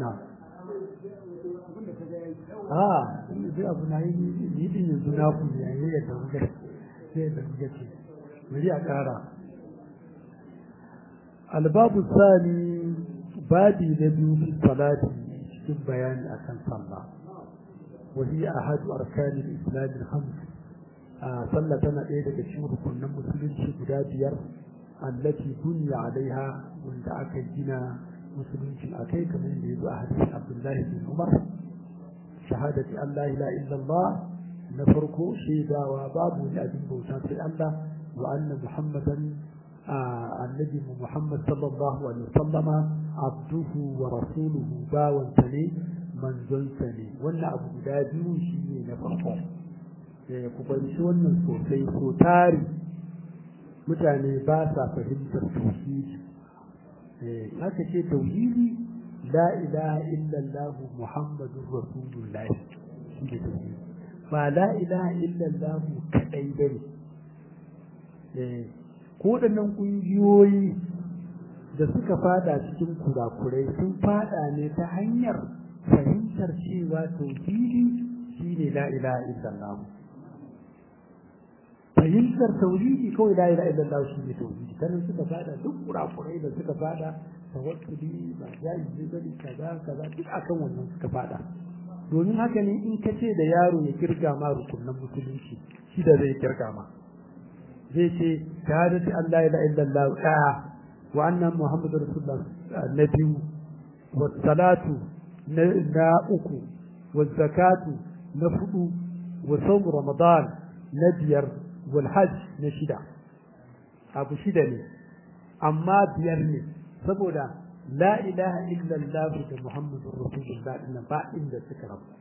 na a zai abu na yi ni din yanzu na ku ne yayi yadda muka sai da muka ce bari a ƙara albabu sani babi na biyu fi salati cikin bayani akan sallah وهي أحد أركان الإسلام الخمس صلى سنة إيه daga cikin rukunin musulunci guda biyar التي بني عليها وانت أكي جنا مسلمين أكي كما يجب أحاديث عبد الله بن عمر شهادة أن لا إله إلا الله نفرق شيدا وباب لأبن بوسان في الله وأن محمدا آه النبي محمد صلى الله عليه وسلم عبده ورسوله باوا سني manzon sa ne wannan abu guda biyu shi ne na farko ku fahimci wannan sosai so tari mutane ba sa fahimtar tauhidi haka ce tauhidi la ilaha illallah muhammadur rasulullah shi ne tauhidi ba la ilaha illallah kadai bane ko waɗannan ƙungiyoyi da suka fada cikin kurakurai sun fada ne ta hanyar fahimtar cewa tauhidi shine la ilaha illallah fahimtar tauhidi kawai la ilaha illallah shine tauhidi kana suka fada duk kurakurai da suka fada tawakkuli ba jayi ne bane kaza kaza duk akan wannan suka fada domin haka ne in ka ce da yaro ya kirga ma rukunan musulunci shi da zai kirga ma zai ce shahadati an la ilaha illallah ɗaya wa annan muhammadu rasulullah na biyu wa salatu na uku wa zakatu na fudu wa sawm ramadan na biyar wal hajj na shida abu shida ne amma biyar ne saboda la ilaha illallah da muhammadur rasulullah din ba inda suka rabu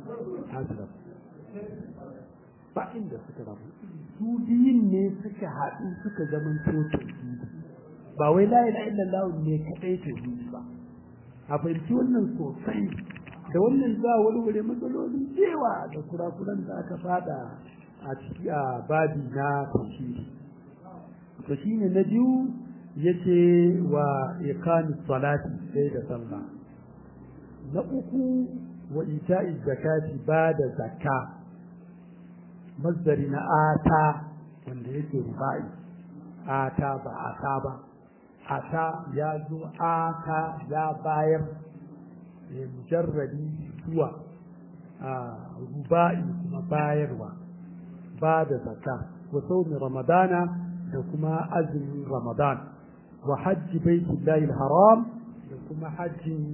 ba inda suka rabu su biyun ne suka haɗu suka zama tauhidi ba wai la ilaha illallah ne kadai tauhidi ba a fahimci wannan sosai da wannan za a wani matsalolin cewa da kurakuran da aka fada a ciki a babi na tauhidi to shine na biyu yace wa iqamis salati sai da sallah na uku wa ita'iz zakati ba da zakka masdari na ata wanda yake rubai ata ba ata ba ata ya zo ata ya bayar mujarradi zuwa rubai kuma bayarwa ba da zakka wa saumi ramadana da kuma azumin ramadan wa hajji baitullahi haram da kuma hajjin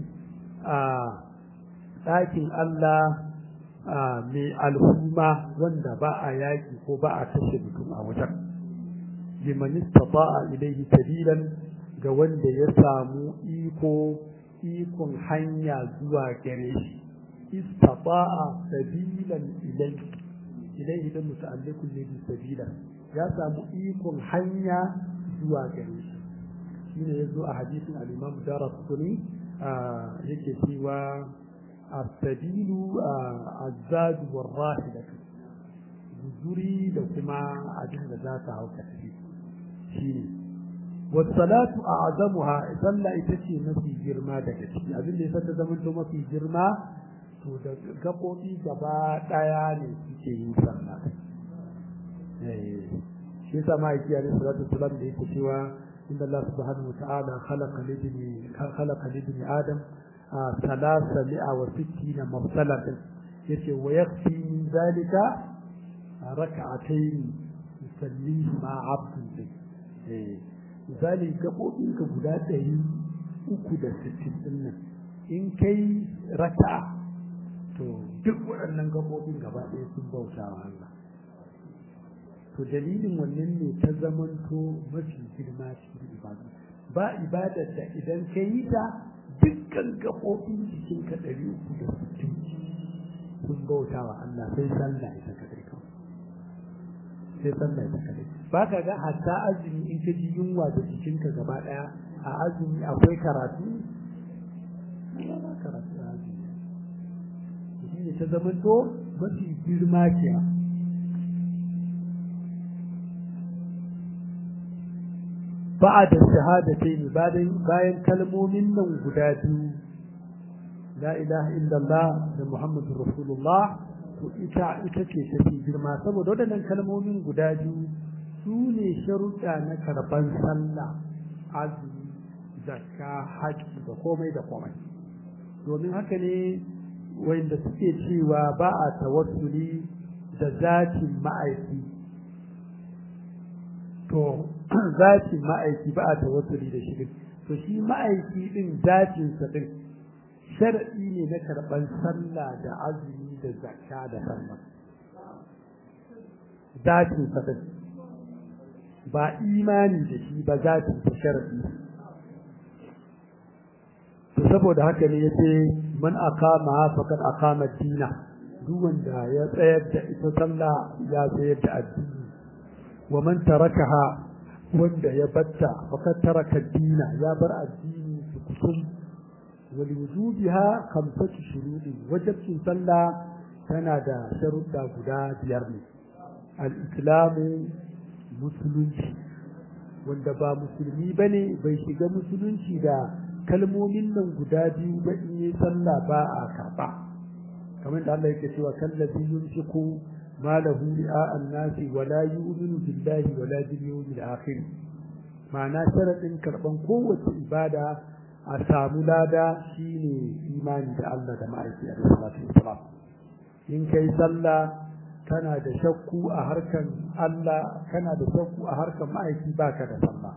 ɗakin Allah mai al'umma wanda ba a yaƙi ko ba a kashe mutum a wajen liman istata'a ilayhi sabilan ga wanda ya samu iko ikon hanya zuwa gare shi istata'a sabilan ilayhi ilayhi da muta'alliqun ne bi sabilan ya samu ikon hanya zuwa gare shi shine yazo a hadisin al-Imam Darqutni yake cewa as-sabilu az-zad war-rahila guzuri da kuma abin da za ta hauka tafi shine was-salatu a'zamuha sallah ita ce mafi girma daga ciki abin da ya ta zama to mafi girma to da gabobi gaba daya ne suke yin sallah eh shi yasa ma yake alaihi salatu wasallam da yake cewa inda Allah subhanahu wataala khalaqa libni khalaqa libni adam thalatha mi'a wa sittina mafsalatan yace wa yakfi min zalika rak'atayn yusallihi ma 'abdun eh misali gabobin ka guda ɗari uku da sittin din nan in kai raka'a to duk waɗannan gabobin gaba ɗaya sun bauta wa Allah to dalilin wannan ne ta zamanto mafi girma cikin ibada ba ibadar da idan ka yi ta dukkan gaɓoɓin jikin ka ɗari uku da sittin sun bauta wa Allah sai sallah ita kadai kawai sai sallah ita kadai ba ka ga hatta azumi in ka ji yunwa da jikinka gaba ɗaya a azumi akwai karatu ba karatu a azumi shi ne ta zamanto mafi girma kenan بعد الشهادتين bayan bayan kalmomin nan guda biyu la ilaha illallah da muhammadur rasulullah to ita ita ce tafi girma saboda waɗannan kalmomin guda biyu su ne sharuɗa na karban sallah azumi zakka haƙƙi da komai da komai domin haka ne wanda suke cewa ba a tawassuli da zatin ma'aiki to zatin ma'aiki ba a tawassuli da shi to shi ma'aiki din zatinsa din shar'i ne na karɓar sallah da azumi da zakka da sallah zatinsa din ba imani da shi ba zatinsa shar'i to saboda haka ne yace man aqama faqad aqama dina duk wanda ya tsayar da ita sallah ya tsayar da addini wa man tarakaha wanda ya batta faqad taraka dina ya bar addini kusum wal wujubiha khamsatu shurudi wajibin sallah tana da sharuɗa guda biyar ne al-islamu musulunci wanda ba musulmi bane bai shiga musulunci da kalmomin nan guda biyu ba in yi sallah ba a karɓa kamar da Allah yake cewa kallazi yunfiqu malahu ri'a an-nasi wa la yu'minu billahi wa la bil yawmil akhir ma'ana sharadin karban kowace ibada a samu lada shine imani da Allah da ma'aiki alaihi salatu wassalam in kai sallah kana da shakku a harkan Allah kana da shakku a harkan ma'aiki baka da sallah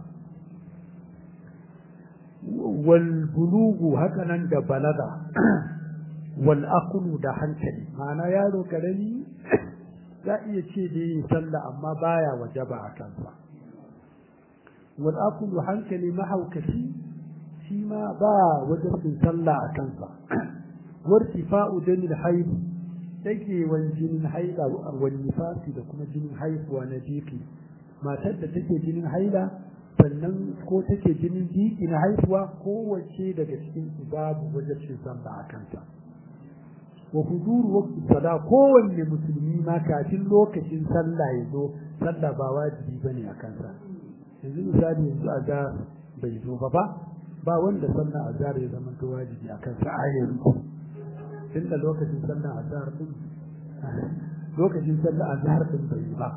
walbulugu hakanan da balaga wal aqlu da hankali ma'ana yaro karami za iya ce da yin sallah amma baya wajaba a kansa wal aqlu hankali mahaukaci shi ma ba wajabin sallah a kansa wartifa'u damil haid take wan jinin haila wal nifasi da kuma jinin haihuwa na jiki matar da take jinin haila sannan ko take jinin jiki na haihuwa kowace daga cikin su babu wajibcin sallah a kanta wa huduru waqti sala kowanne musulmi ma kafin lokacin sallah ya zo sallah ba wajibi bane a kansa yanzu misali yanzu azhar bai zo ba ba ba wanda sallah azhar ya zama to wajibi a kansa a yanzu tunda lokacin sallah azhar din lokacin sallah azhar din bai ba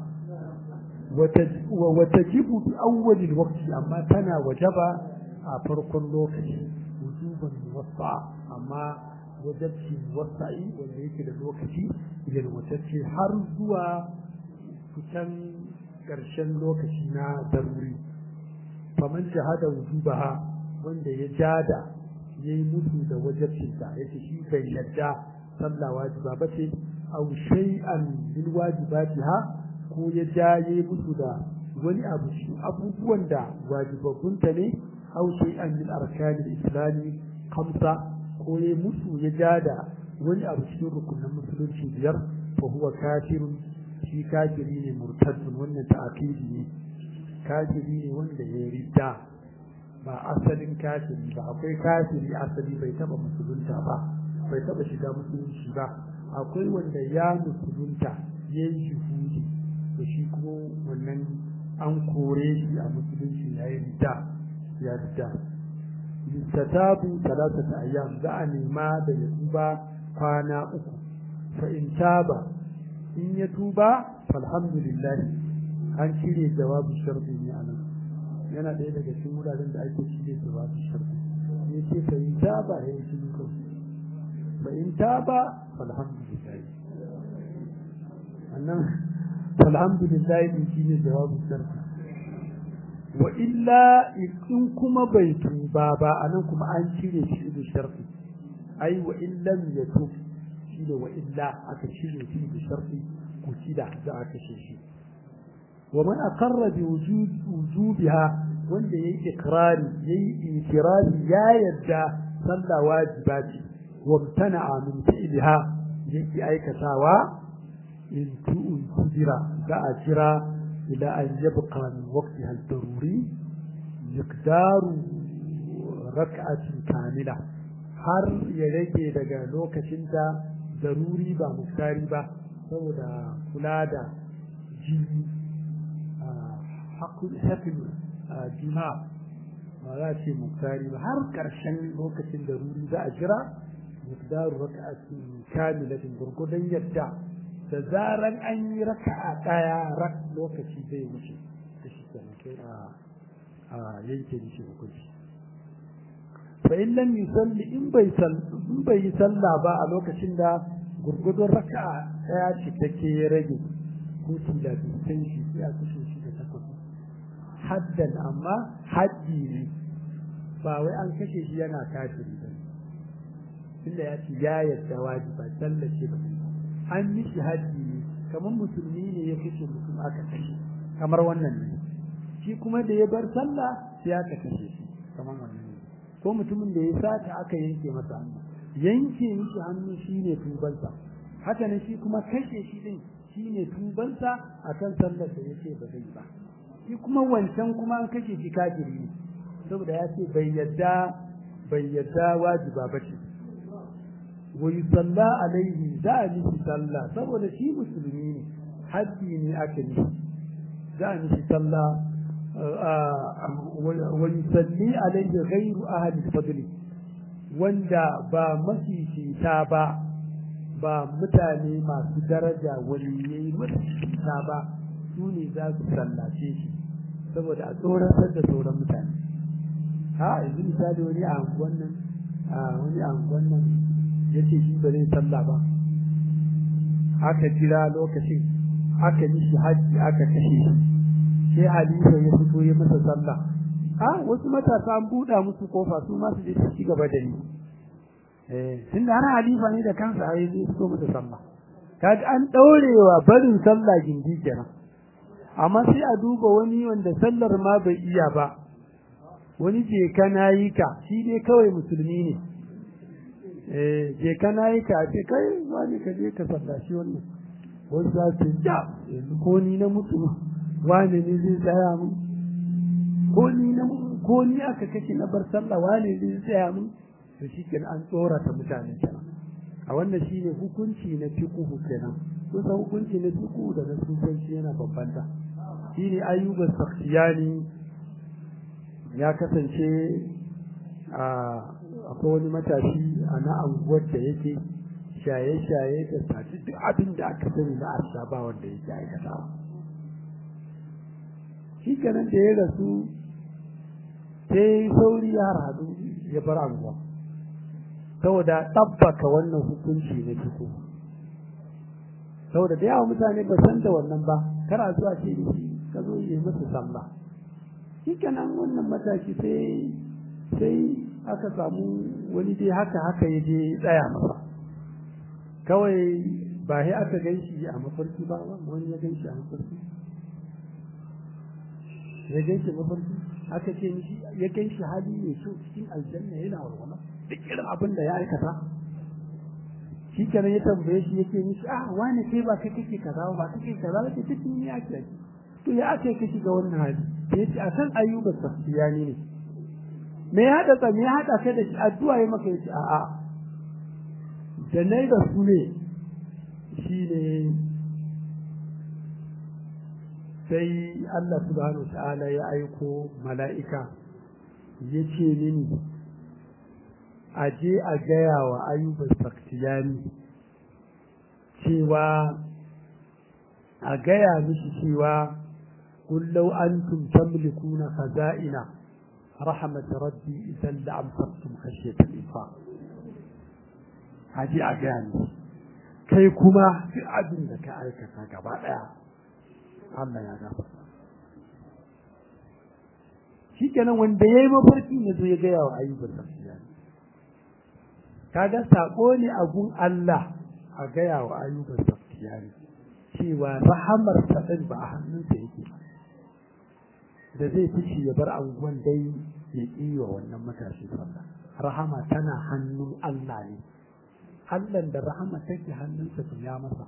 وتجب بأول الوقت أما تنا وجب فرق اللوكش وجوبا موسعا أما وجبت موسعي وليك الوقت إلى الوجبت حرزوا كتن ƙarshen lokaci na daruri faman shahada wujubaha wanda ya jada ya yi musu da wajabcinta ya ce shi bai yarda sallah wajiba ba ce au shay'an min wajibatiha ko ya jaye musu da wani abu shi abubuwan da wajibabbunta ne au shay'an min arkanil islami kamsa ko ya musu ya ja da wani abu cikin rukunin musulunci biyar fa huwa kafirun shi kafiri ne murtaddun wannan ta'akidi ne kafiri ne wanda ya ridda ba asalin kafiri ba akwai kafiri asali bai taba musulunta ba bai taba shiga musulunci ba akwai wanda ya musulunta ya yi shuhudi da shi kuma wannan an kore shi a musulunci ya yi ridda ya ridda yustatabu talatata ayyam za a nema da ya tuba kwana uku fa in taba in ya tuba falhamdulillah an cire jawabu sharfi ne anan yana ɗaya daga cikin wuraren da ake cire jawabu sharfi ya ce fa in taba ya yi cikin kawai fa in taba falhamdulillah annan falhamdulillah din shine jawabu sharfi wa illa in kuma bai tuba ba anan kuma an cire shi da sharfi ai wa illam yatub shi da wa illa aka cire shi da sharfi ku da za a kashe shi wa man aqarra bi wujubiha wanda yayi ikrari yayi itirari ya yadda sallah wajiba ce wa mtana'a min fi'liha yake aikatawa in tu'un kudira za a jira إلى أن يبقى من وقتها الضروري مقدار ركعة كاملة har ya rage daga lokacinta daruri ba muktari ba saboda kula da jini haƙin jima ba za ce muktari ba har ƙarshen lokacin daruri za a jira miqdaru raka'atin kamilatin gurgudan yadda da zaran an yi raka'a daya rak lokaci zai wuce da shi kenan kai a a yanke mishi hukunci fa in lam yusalli in bai in bai yi sallah ba a lokacin da gurgudun raka'a daya ce take ya rage hutu da bisan shi sai a kashe shi da takwas haddan amma haddi ne ba wai an kashe shi yana kafiri ba tunda ya ce ya yarda wajiba sallace ba an mishi haddi ne kamar musulmi ne ya kashe mutum aka kashe kamar wannan ne shi kuma da ya bar sallah sai aka kashe shi kamar wannan ne ko mutumin da ya sata aka yanke masa hannu yanke mishi hannu shine tubansa haka ne shi kuma kashe shi din shine tubansa akan sallar da yake ba zai ba shi kuma wancan kuma an kashe shi kafiri ne saboda ya ce bai yadda bai yadda wajiba ba ce wa yusalla alaihi za a mishi sallah saboda shi musulmi ne haddi ne aka yi za a mishi sallah wa yusalli alaihi ghairu ahli fadli wanda ba mafifita ba ba mutane masu daraja waliyai mafifita ba su ne za su sallace shi saboda a tsoratar da sauran mutane ha yanzu misali wani a anguwan nan a wani a anguwan nan ya ce shi ba zai sallah ba aka jira lokacin aka yi shi hajji aka kashe shi sai halifa ya fito ya masa sallah a wasu matasa an buɗa musu kofa su ma su je su ci gaba da ni eh tun da har halifa ne da kansa a yi fito masa sallah kaga an ɗaurewa barin sallah gindi kenan amma sai a duba wani wanda sallar ma bai iya ba wani je kana yi ka shi dai kawai musulmi ne eh je kana yi ka ce kai wani ka je ka sallashi wannan wasu za su ja yanzu ko ni na mutu wani ne zai tsaya mun ko ni na ko ni aka kashe na bar sallah wani zai tsaya mun to shi kenan an tsorata mutane kenan a wannan shine hukunci na fiqhu kenan kusa hukunci na fiqhu da na sufanci yana bambanta shine ayyuba sakhtiyani ya kasance a akwai wani matashi a na anguwar da yake shaye-shaye da sati duk abin da aka sani na arsha ba wanda yake aikatawa shi kenan da ya rasu sai sauri ya haradu ya bar anguwa saboda ɗabbaka wannan hukunci na fiko saboda da yawa mutane ba san da wannan ba kara zuwa ce da shi ka zo yi masa sallah shi kenan wannan mataki sai sai aka samu wani dai haka haka ya je tsaya masa kawai ba sai aka gan shi a mafarki ba wani ya gan shi a mafarki ya gan shi mafarki aka ce mishi ya gan shi hali mai kyau cikin aljanna yana walwala duk irin abin da ya aikata shi kenan ya tambaye shi yake mishi ah wani kai ba kai kake kaza ba kake kaza ba ke cikin ya ake to ya ake kashi ga wannan hali ya ce akan ayyuban safiyani ne me ya haɗa me ya haɗa kai da shi addu'a ya maka yace a'a da nai da su ne shine sai Allah subhanahu ta'ala ya aiko mala'ika ya ce mini a je a gaya wa ayyuban saktiyani cewa a gaya mishi cewa kullau antum tamlikuna khaza'ina rahmat rabbi idan da amsartum khashyatal infaq a je a gaya mishi kai kuma duk abin da ka aikata gaba daya Allah ya gafarta shikenan wanda yayi mafarki ne zo ya gaya wa ayyuban saktiyani kaga sako ne a gun Allah a gaya wa ayyuban saftiyani cewa rahamar din ba a hannunsa yake da zai fice ya bar anguwan dai ya wa wannan matashi sallah rahama tana hannun Allah ne Allah da rahama take hannunsa to ya masa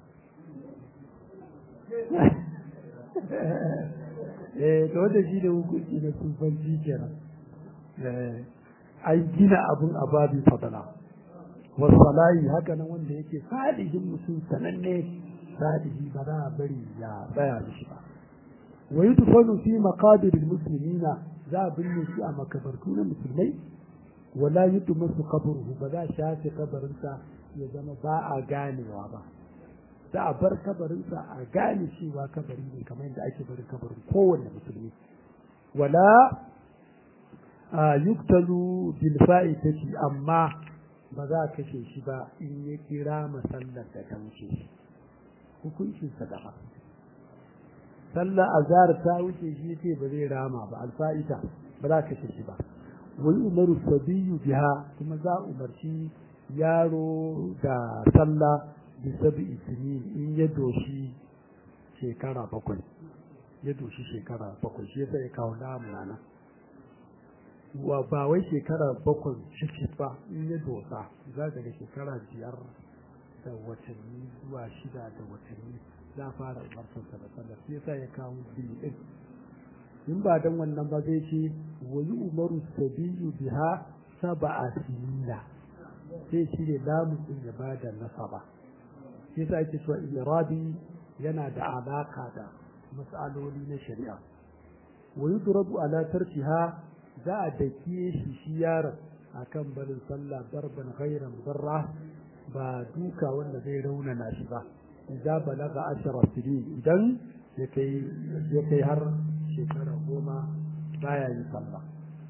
eh to da shi da hukunci da sufanci kenan eh an gina abun a babin fadala wasalayi haka nan wanda yake salihin mutum sananne salihi ba za a bari ya tsaya da shi ba wa yi tufanu fi maqabir muslimina za a binne shi a makabartu na musulmai wala yudu masu kaburuhu ba za a shafe kabarinsa ya zama ba a ganewa ba za a bar kabarinsa a gane cewa kabari ne kamar yadda ake barin kabarin kowanne musulmi wala a yuktalu bil fa'itati amma ba za a kashe shi ba in ya kira masallar da ta wuce shi hukuncinsa da sallar azhar ta wuce shi ce ba zai rama ba alfa'ita ba za a kashe shi ba wani umaru sabiyu biha kuma za a umarci yaro da sallah bi sabi isinin in ya doshi shekara bakwai ya doshi shekara bakwai shi yasa ya kawo namu nan wa ba wai shekara bakwai ciki ba in ya dosa za ga shekara biyar da watanni zuwa shida da watanni za fara umarsansa da sallah shi yasa ya kawo biyu din in ba dan wannan ba zai ce wani umaru sabiyu biha saba'a sinina sai shi ne lamun din ya bada nasaba shi yasa ake cewa irabi yana da alaka da mas'aloli na shari'a wa yudrabu ala tarkiha za a dake shi shi yaron akan barin sallah darban ghairan barra ba duka wanda zai raunana shi ba idan balaga ashara sinin idan ya kai ya kai har shekara goma baya yin sallah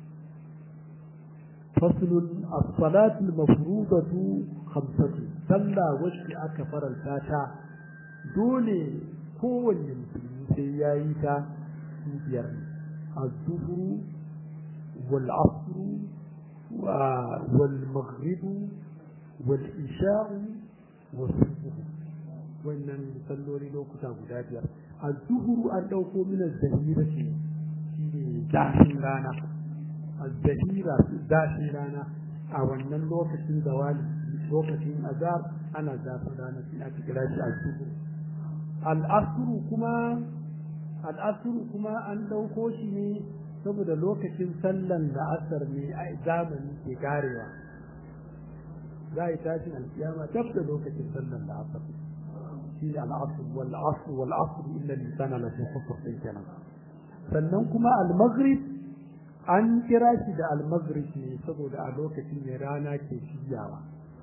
فصل الصلاة المفروضة خمسة صلى وشك أكا فرنساتا دولي كون المسلمين سيايتا بير الظهر والعصر والمغرب والإشاء والصبح wannan salloli lokuta guda biyar a zuhuru an ɗauko mina zahira ce shi ne zafin rana a zahira zafin rana a wannan lokacin zawali lokacin azar ana zafin rana sai aka kira shi a zuhuru al'asuru kuma al'asuru kuma an ɗauko shi ne saboda lokacin sallan da asar ne a zamani ke garewa za a yi tashin alkiyama dab da lokacin sallan da asar shi al'asr wal asr wal asr illa lisana la fi khusr din kenan sannan kuma al-maghrib an kira shi da al-maghrib ne saboda a lokacin ne rana ke jiyawa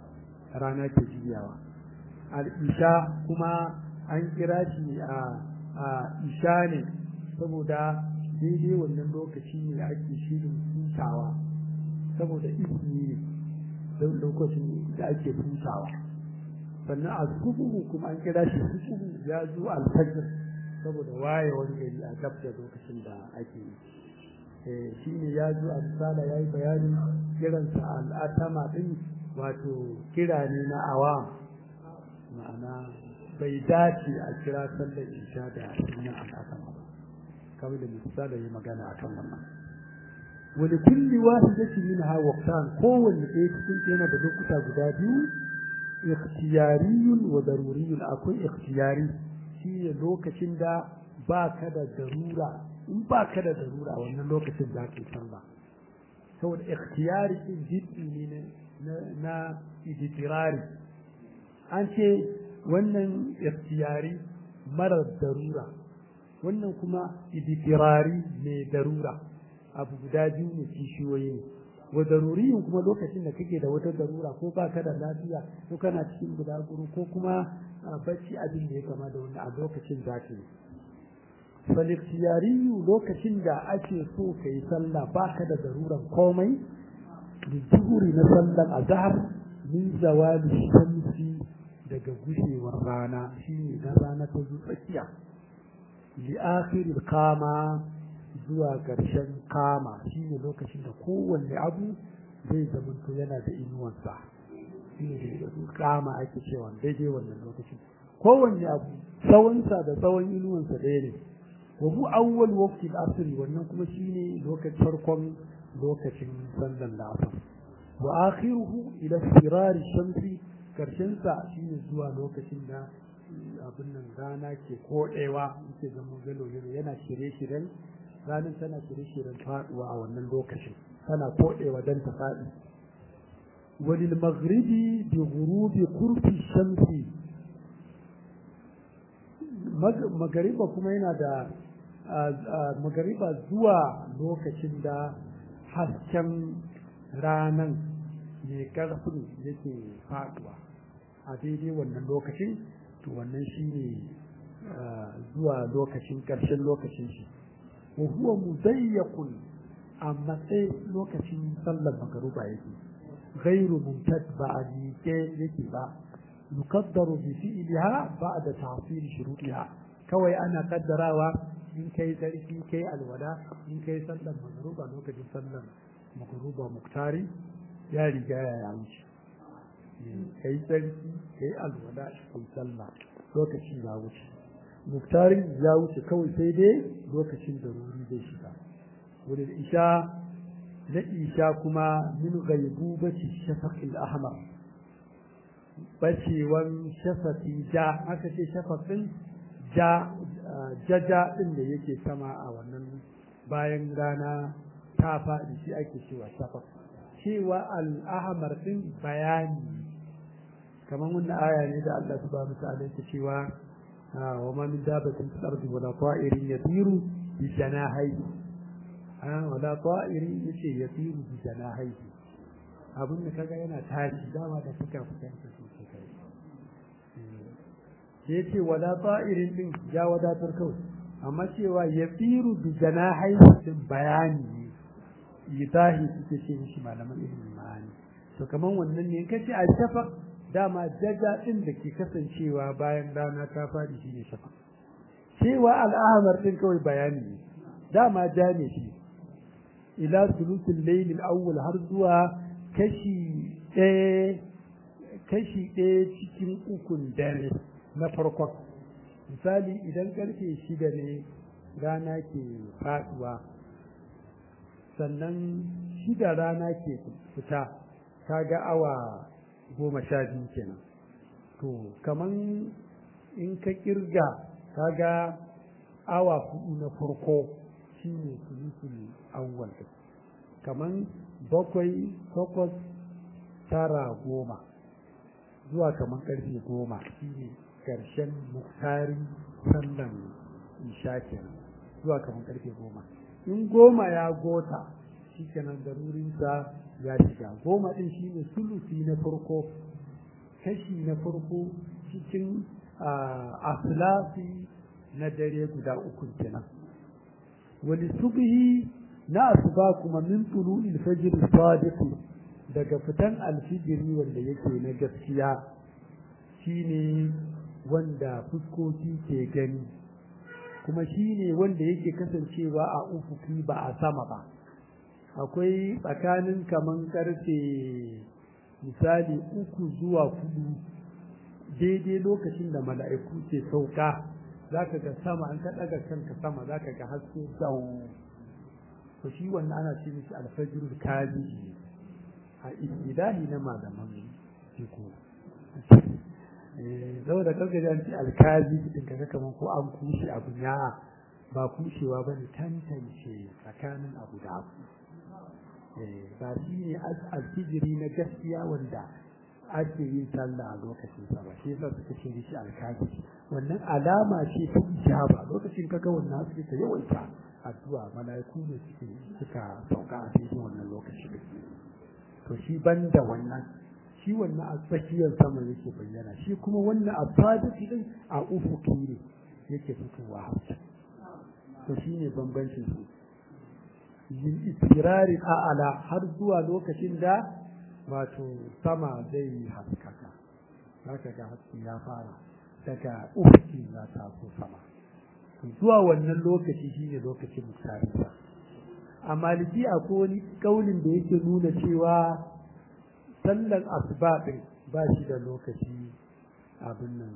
rana ke jiyawa al-isha kuma an kira shi a a isha ne saboda daidai wannan lokaci ne ake shirin hutawa saboda izini ne lokacin da ake hutawa sannan a subuhu kuma an kira shi subuhu ya zo alfajir saboda wayewar gari a gab da lokacin da ake yi shi ne ya zo a misala ya yi bayanin kiransa al'atama ɗin wato kira ne na awam ma'ana bai dace a kira sallar isha da sunan al'atama ba kamar da misala ya magana a kan wannan wani kulli wahidatin minha waqtan kowanne ɗaya cikin yana da lokuta guda biyu ikhtiyariyun wa daruriyun akwai ikhtiyari shi ne lokacin da ba ka da darura in ba ka da darura wannan lokacin za ka yi sallah saboda ikhtiyari din jiddi ne na iditirari an ce wannan ikhtiyari marar darura wannan kuma iditirari mai darura abu guda biyu ne kishiyoyi ne wa daruriyin kuma lokacin da kake da wata darura ko ba ka da lafiya ko kana cikin bulaguro ko kuma bacci abin da ya kama da wani a lokacin zaki faliktiyariyu lokacin da ake so ka yi sallah ba ka da daruran komai da zuhuri na sallan azhar min zawali shamsi daga gushewar rana shine na rana ta zo tsakiya li akhiril kama zuwa ƙarshen kama shi ne lokacin da kowanne abu zai zamanto yana da inuwansa shi ne kama ake cewa daidai wannan lokacin kowanne abu tsawonsa da tsawon inuwansa ɗaya ne wa bu awwal waqti al-asr wannan kuma shine lokacin farkon lokacin sallan da asr wa akhiruhu ila sirar shamsi karshen sa shine zuwa lokacin da abin nan rana ke kodewa yake zama galo yana shirye-shiryen ranar tana shirye-shiryen faduwa a wannan lokacin tana kodewa don ta faɗi walil maghribi bi ghurubi kurfi shamsi magariba kuma yana da magariba zuwa lokacin da hasken ranan mai karfin yake faduwa a daidai wannan lokacin to wannan shine zuwa lokacin ƙarshen lokacin shi wa huwa mudayyaqun amma sai lokacin sallar magruba yake ghairu mumtad ba a miƙe yake ba yukaddaru bi fi'liha ba'da tahsil shurutiha kawai ana kaddarawa in kai tsarki kai alwala in kai sallar magruba lokacin sallar magruba muktari ya riga ya wuce kai tsarki kai alwala kai sallah lokacin ya wuce muktarin ya wuce kawai sai dai lokacin da ruri zai shiga wurin isha na isha kuma min gaibu bace shafaqil ahmar bacewan shafaqi ja aka ce shafaqin ja jaja din da yake sama a wannan bayan rana ta faɗi shi ake cewa shafaq cewa al-ahmar din bayani kamar wannan aya ne da Allah subhanahu wa ta'ala yake cewa وما من دابة في الأرض ولا طائر يطير بجناحيه ولا طائر يشي يطير بجناحيه abin da kaga yana tashi dama da suka fitanta su kai sai ce wala ta'irin din ya wadatar kawai amma cewa ya tsiru bi janahai din bayani idahi suke ce shi malaman ilimin ma'ani to kaman wannan ne kace a shafaq dama jaja ɗin da ke kasancewa bayan rana ta faɗi shi ne shafa cewa al'amar ɗin kawai bayani ne dama ja ne shi ila sulutul layl awwal har zuwa kashi ɗaya kashi ɗaya cikin ukun dare na farkon misali idan karfe shida ne rana ke faɗuwa sannan shida rana ke fita kaga awa goma sha biyu kenan to kaman in ka kirga kaga awa hudu na farko shine sulusul awwal kaman bakwai takwas tara goma zuwa kaman karfe goma shine karshen muktarin sallan isha kenan zuwa kaman karfe goma in goma ya gota shi kenan darurinsa ya shiga goma ɗin shi ne sulusi na farko kashi na farko cikin aslafi na dare guda uku kenan wani subhi na asuba kuma min tulu ilfajir sadiqi daga fitan alfijiri wanda yake na gaskiya shine wanda fuskoki ke gani kuma shine wanda yake kasancewa a ufuki ba a sama ba akwai tsakanin kaman karfe misali uku zuwa hudu daidai lokacin da mala'iku ke sauka za ka ga sama an ka ɗaga kanka sama za ka ga haske zau to shi wannan ana ce mishi alfajirul kazi a istilahi na malaman fiku zau da kanka an ce alkazi din kaga kaman ko an kushe abu ya ba kushewa bane tantance tsakanin abu da abu ba shi ne alfijiri na gaskiya wanda ake yin sallah a lokacin sa ba shi yasa suka ce shi alkazi wannan alama ce ta ijaba lokacin kaga wannan suke ta yawaita addu'a malaiku ne suke suka sauka a cikin wannan lokaci to shi banda wannan shi wannan a tsakiyar sama yake bayyana shi kuma wannan a fadisi din a ufuki ne yake fitowa hausa to shine bambancin su yin istirari a'ala har zuwa lokacin da wato sama zai haskaka zaka ga haske ya fara daga ufuki za ta so sama zuwa wannan lokaci shine lokacin muktarinsa a maliki akwai wani kaulin da yake nuna cewa sallan asuba din ba shi da lokaci abin nan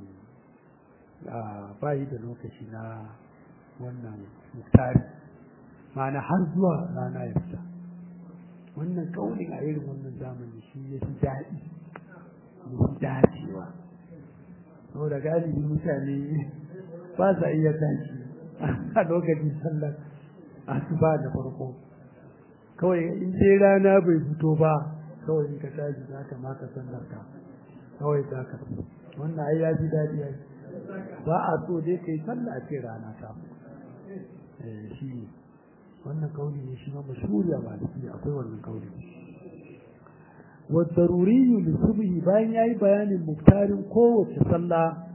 ba shi da lokaci na wannan muktari ma'ana har zuwa rana ya fita wannan kaulin a irin wannan zamani shi ya fi daɗi ya fi dacewa saboda galibi mutane ba sa iya tashi a lokacin sallar asuba da farko kawai in dai rana bai fito ba kawai in ka tashi za ka maka sallar ka kawai za ka wannan ai ya fi daɗi ai ba a so dai kai sallah ce rana ta eh shi wannan kauli ne shi ma mashhuri a maliki akwai wannan kauli wa daruri li subhi bayan yayi bayanin muktarin kowace sallah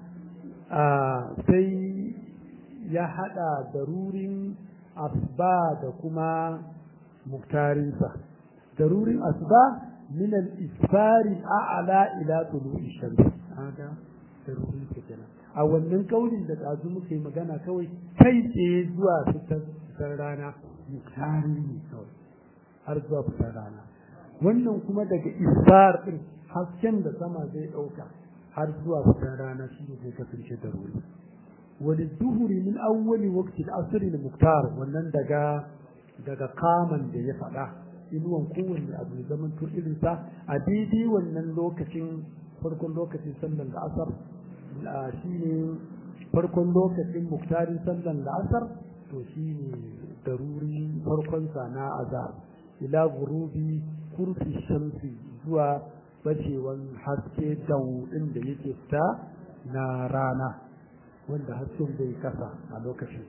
sai ya hada darurin asba da kuma muktarinsa darurin asba min al-isfari a'la ila tulu'i shams haka darurin kenan a wannan kaulin da ɗazu muka yi magana kawai kai tsaye zuwa fitar rana muktari ne kawai har zuwa fitar rana wannan kuma daga isfar ɗin hasken da sama zai ɗauka har zuwa fitar rana shi ne zai kasance da ruri wani duhuri min awwali waqti al-asr al-muktar wannan daga daga kaman da ya faɗa inuwan kowanne abu ya zama to irinsa a daidai wannan lokacin farkon lokacin sallar da asar shi ne farkon lokacin muktarin sallan la'asar to shi ne daruri farkonsa na azar ila gurubi kurfi shamsi zuwa bacewan haske daudin da yake fita na rana wanda hasken bai kasa a lokacin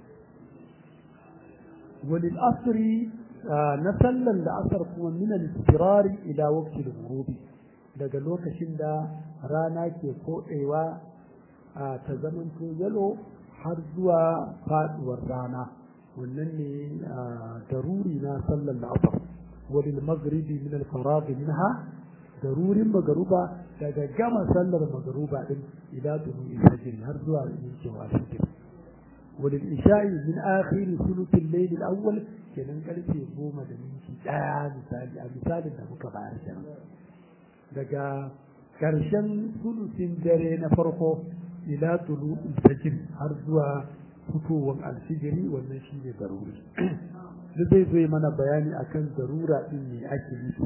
walil asri na sallan la'asar kuma min al-istirari ila waqti al-ghurubi daga lokacin da rana ke koɗewa a ta zamanto yalo har zuwa faduwar rana wannan ne daruri na sallar la'asar walil maghribi min al faragh minha darurin magaruba daga gama sallar magaruba din ila tulu fajr har zuwa yankewa fajr walil isha'i min akhir thuluth al-layl al-awwal kenan karfe goma da minti daya misali a misalin da muka bayar kenan daga karshen thuluthin dare na farko ila tulu fajr har zuwa fitowar alfijiri wannan shi ne daruri da zai zai mana bayani akan darura din ne ake nufi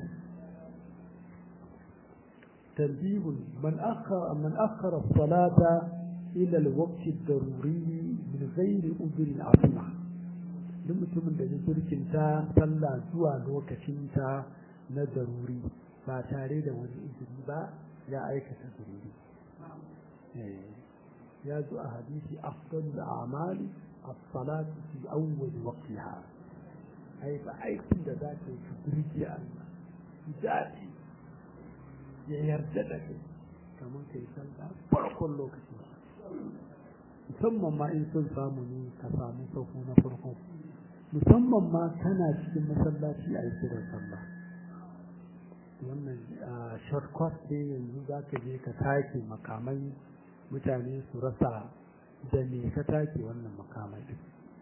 tanbihun man akhara man akhara salata ila alwaqti ad-daruri min ghairi udhrin asma duk mutumin da ya jirkinta sallah zuwa lokacin ta na daruri ba tare da wani izini ba ya aikata daruri ya zo a hadisi afdalul a'mali as-salatu fi awwal waqtiha ai ba aikin da za ka yi ka burge Allah daɗi ya yarda da kai kamar kai sallah farkon lokaci musamman ma in sun samu ne ka samu sauko na farko musamman ma kana cikin masallaci a yi kiran sallah wannan shortcut ne yanzu za ka je ka take makamai mutane su rasa da me ka take wannan makamai din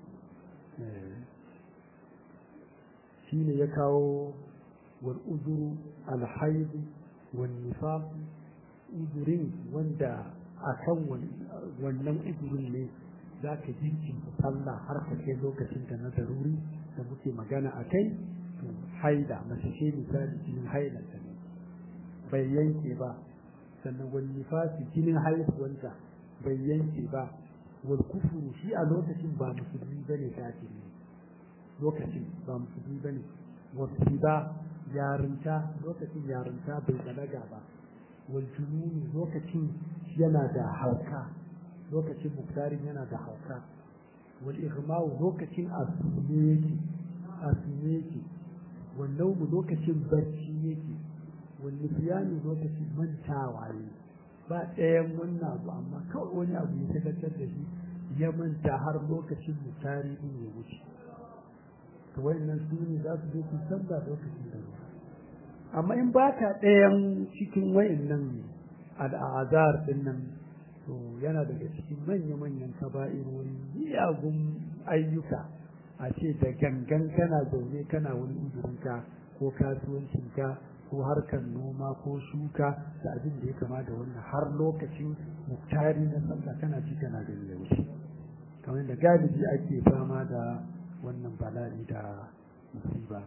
shi ne ya kawo wal uzuru alhaidu wal nifaq uzurin wanda a kan wannan uzurin ne za ka jinkin sallah har ka kai lokacin da na daruri da muke magana a kai to haida mace ce misali jinin haida ta ne bai yanke ba sannan wani nifasi jinin haihuwanta bai yanke ba wal kufuru shi a lokacin ba musulmi bane kafiri lokacin ba musulmi bane wasu ba yarinta lokacin yarinta bai balaga ba wal jununi lokacin yana da hauka lokacin muktarin yana da hauka wal igma'u lokacin asume yake asume yake wal naumu lokacin barci yake wal nisyani lokacin mantawa ne ba ɗayan wannan abu amma kawai wani abu ya tabbatar da shi ya manta har lokacin mutari din ya wuce to wayannan su ne za su je su sallah lokacin da amma in ba ka ɗayan cikin wayannan al'azar din nan to yana daga cikin manya-manyan kaba'irori miyagun ayyuka a ce da gangan kana zaune kana wani uzurinka ko kasuwancinka ko harkar noma ko shuka da abin da ya kama da wannan har lokacin muktari na sallah kana ci kana gani da wuce kamar da galibi ake fama da wannan bala'i da musiba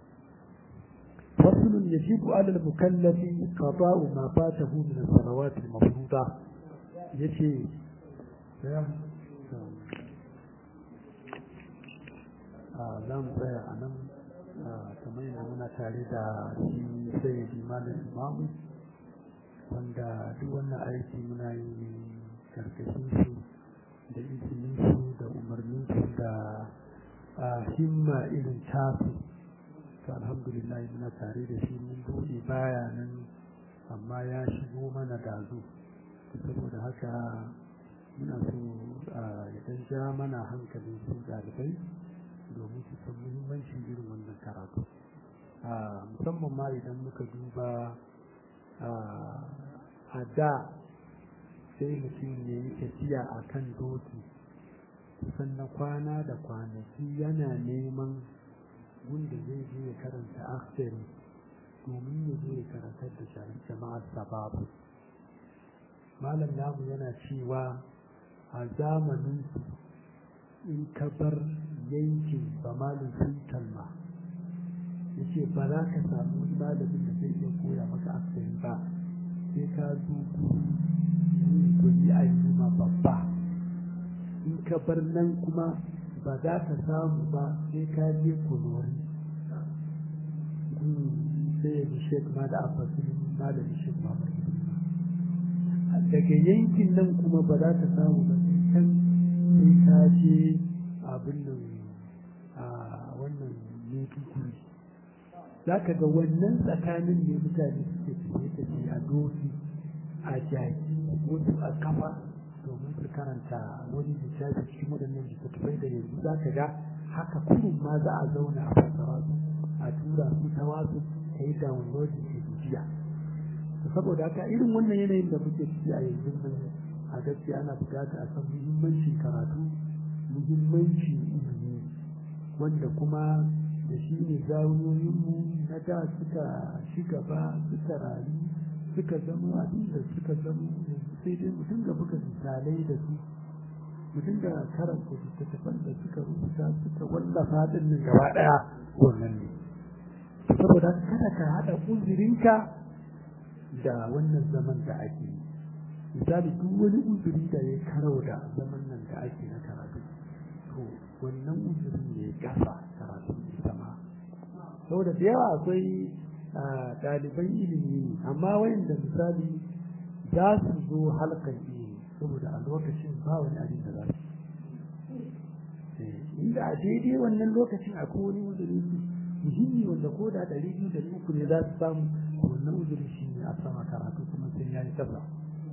فصل يجب على المكلف قضاء ما فاته من الصلوات المفروضة يجي za mu tsaya a nan kamar yana muna tare da shi sai malam imamu wanda duk wannan aiki muna yi karkashin su da izinin su da umarnin su da himma irin tasu to alhamdulillah muna tare da shi mun buɗe baya nan amma ya shigo mana dazu saboda haka muna so ya dan ja mana hankalin su ɗalibai domin su san muhimmancin irin wannan karatu musamman ma idan muka duba a da sai mutum ya yi tafiya a kan doki kusan na kwana da kwanaki yana neman wanda zai je ya karanta aksari domin ya je ya karantar da jama'ar sababu malam namu yana cewa a zamanin in ka bar yankin ba malin sun kalma ya ce ba za ka samu wani malamin da zai iya koya maka aksari ba sai ka zo yin koyi a yi babba in ka bar nan kuma ba za ka samu ba sai ka je kunori sai ya shek ma da afasin malamin shek ma daga yankin nan kuma ba za ka samu ba can sai ka je abin nan a wannan maiduguri za ka ga wannan tsakanin ne mutane suke tafiye tafiye a doki a jaki wasu a kafa domin su karanta wani littafi cikin waɗannan littattafai da yanzu za ka ga haka kurun ma za a zauna a fassara su a tura su ta wasu ta yi downloading da jiya saboda haka irin wannan yanayin da muke ciki a yanzu nan a gaskiya ana bukata a san muhimmancin karatu muhimmancin ilimi wanda kuma da shi ne zawiyoyinmu na da suka ci gaba suka rayu suka zama abin da suka zama yanzu sai dai mutum ga buga misalai da su mutum da karanta littattafan da suka rubuta suka wallafa din nan gaba daya wannan ne saboda kada ka haɗa uzurinka da wannan zaman da ake yi misali duk wani uzuri da ya karau da zaman nan da ake na karatu to wannan uzurin ne gasa karatu ne sama saboda da yawa akwai ɗaliban ilimi amma wayanda misali za su zo halkan ilimi saboda a lokacin ba wani abin da za su inda a daidai wannan lokacin akwai wani uzuri muhimmi wanda ko da ɗari biyu da uku ne za su samu wannan uzuri shi ne a sama karatu kuma sai ya yi kasa